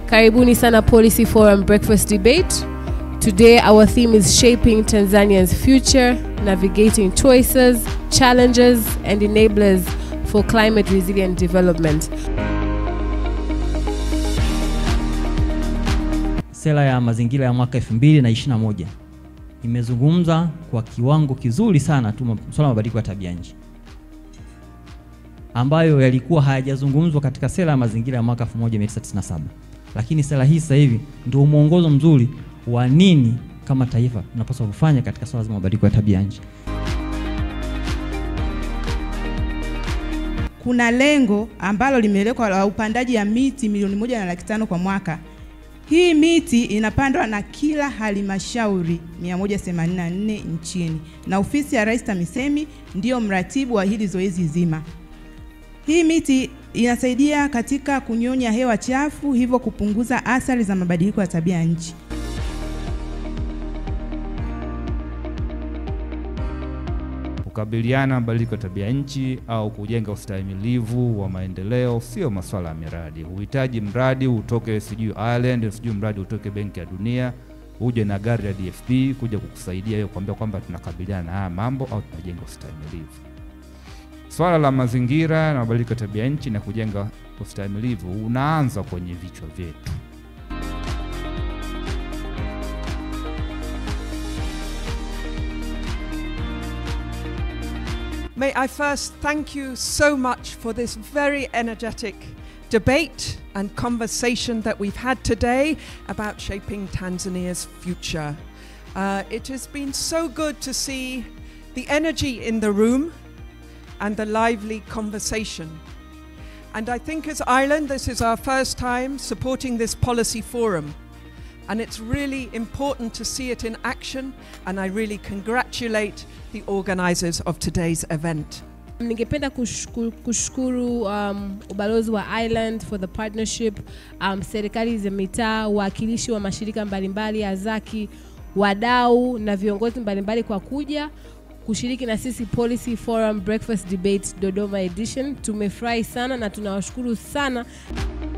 Karibuni sana Policy Forum Breakfast Debate. Today our theme is shaping Tanzania's future, navigating choices, challenges and enablers for climate resilient development. Sera ya mazingira ya mwaka 2021 imezungumza kwa kiwango kizuri sana tu swala la mabadiliko ya tabia nchi ambayo yalikuwa hayajazungumzwa katika sera ya mazingira ya mwaka 1997 lakini sera hii sasa hivi ndio mwongozo mzuri wa nini kama taifa tunapaswa kufanya katika swala la mabadiliko ya tabia nchi. Kuna lengo ambalo limewekwa la upandaji ya miti milioni moja na laki tano kwa mwaka. Hii miti inapandwa na kila halmashauri 184 nchini na ofisi ya Rais TAMISEMI ndiyo mratibu wa hili zoezi zima. Hii miti inasaidia katika kunyonya hewa chafu, hivyo kupunguza athari za mabadiliko ya tabia ya nchi. Kukabiliana na mabadiliko ya tabia nchi au kujenga ustahimilivu wa maendeleo sio masuala ya miradi. Huhitaji mradi utoke sijui Ireland, sijui mradi utoke Benki ya Dunia, uje na gari la DFP kuja kukusaidia hiyo kuambia kwamba tunakabiliana na haya mambo au tunajenga ustahimilivu. Swala la mazingira na mabadiliko ya tabia nchi na kujenga ustahimilivu unaanza kwenye vichwa vyetu. May I first thank you so much for this very energetic debate and conversation that we've had today about shaping Tanzania's future. Uh, it has been so good to see the energy in the room and the lively conversation. And I think as Ireland, this is our first time supporting this policy forum. And it's really important to see it in action, and I really congratulate the organisers of today's event. Ningependa kushukuru, kushukuru um, ubalozi wa Ireland for the partnership, um, serikali za mitaa, wawakilishi wa mashirika mbalimbali ya zaki, wadau na viongozi mbalimbali kwa kuja kushiriki na sisi Policy Forum Breakfast Debate Dodoma Edition. Tumefurahi sana na tunawashukuru sana.